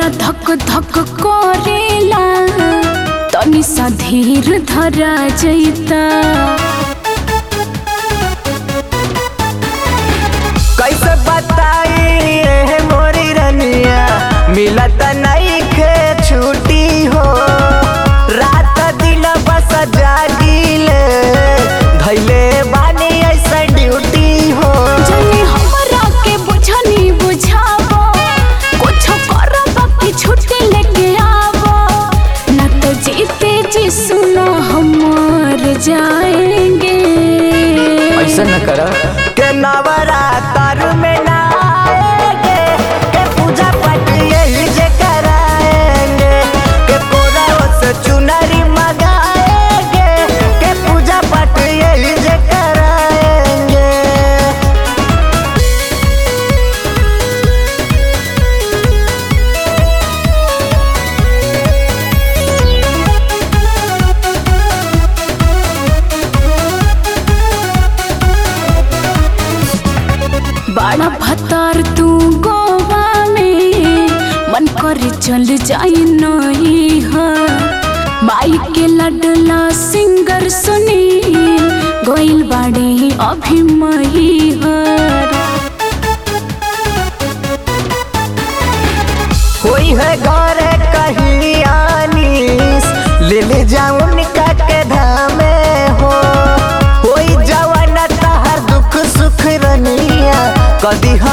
जियरा धक धक करेला तनी सा धीर धरा जैता कैसे बताई ए मोरी रनिया मिलत नहीं खे छुट्टी हो रात दिन बस जागिले धैले बानी ऐसा ड्यूटी हो जनी हमरा के बुझनी बुझावो कुछ करब कि छुट्टी लेके आवो न तो जीते जी सुनो हम मर जाएंगे ऐसा न कर के नवरात्र में ना आएंगे के पूजा पाठ यही जे कराएंगे के कोराओ से चुनरी मंगाएंगे के पूजा पाठ यही जे कराएंगे बड़ा भतार तू गोवा में मन कर चल जाई नहीं है माई के लडला सिंगर सुनी गोइल बाड़े अभी मही हर होई है घर कहीं आनीस ले ले जाऊन का के धामे हो होई जवान तहर दुख सुख रनिया कदी